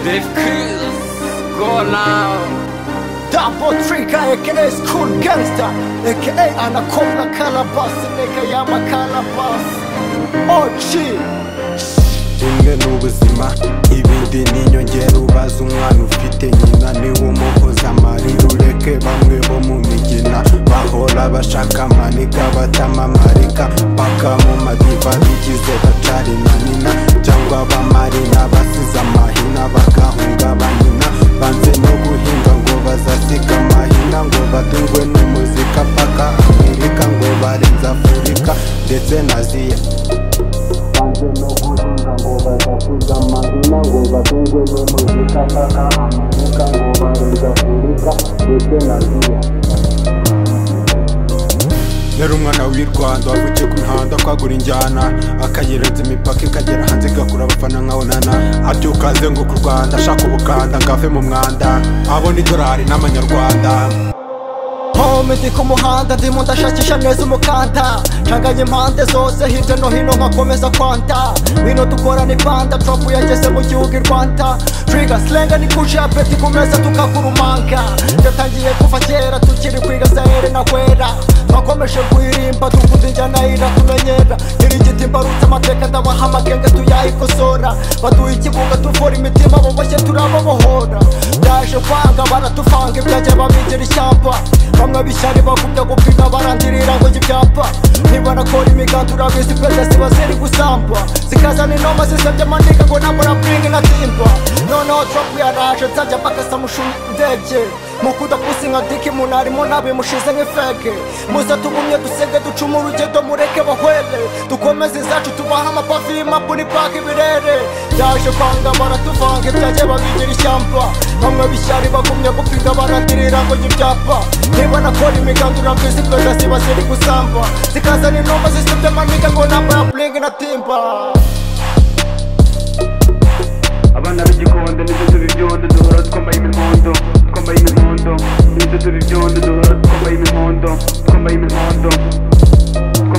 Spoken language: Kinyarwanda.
Sheriff Cruz, go now. Double trigger, aka is cool gangster, aka Anaconda Calabas, aka Yama Calabas. OG, bumwe ni ubuzima ibindi ni inyongera ubaza umwana ufite nyina niwe umuhoza amarira ureke bamwe bo mu migina bahora bashaka amanika batamamarika paka mu madiva bigize bacari na nina cyangwa abamarina basize amahina bagahunga banina banze no guhinga ngo bazasiga amahina ngo batungwe n'umuzika paka amerika ngo barenze afurika ndetse na ziya banze no guhinga ngo bazasiga amahina ngo batungwe n'umuzika paka amerika ngo barenze afurika ndetse na ziya yari umwana w'i rwanda wavukiye ku mihanda kwagura injyana akayirenza imipaka ikagera hanze igakura abafana nka onana abyuka azenguka u rwanda ashaka ubukanda ngo ave mu mwanda abona idolari n'amanyarwanda home ndi ku muhanda ndimo ndashakisha neza umukanda ncanganye impande zose hirya no hino nkakomeza kwanta wino dukorane panda trapu yageze mu gihugu i rwanda triga slenga ni kuje ya beti ku meza tukakurumanga yatangiye kuva kera tukiri kwiga sahere na kwera twakomeje kuyirimba dukuze injyana iratumenyera nyiri igiti mbarutse amateka ndabaha amagenge tuyayikosora baduha ikibuga tuvura imitima boboshye turababohora byaje kwanga baratuvanga ibyajya babigira ishyamba bamwe bishyari bakubya gupima barandirira ngo ibyapa ntibarakora imiganda urabizi peza ziba ziri gusamba zikazana inoma zisebya amandika ngo namura bringi na timba noneho trapu yaraje nzajya mbakasa mushuma indege mukuda pusi nka diki umuntu arimo nabi mushize nk'ifeke muze tugumye dusenge ducuma urugendo mureke bahwere dukomeze izacu tubahe amapafi y'impapu n'ipaka ibirere byaje kwanga baratuvanga ibyajye babigira ishyamba bamwe bishyari bagumye gupiga baradirira ngo njye ibyapa ntibanakora imiganda urabizi peza ziba ziri gusamba zikazana inoma zisebya amaniga ngo nambaye buringi na timba abana b'igikondo nibyo tuba ibyondo duhora twambaye imihondo twambaye imihondo nibyo tuba ibyondo duhora twambaye imihondo twambaye imihondo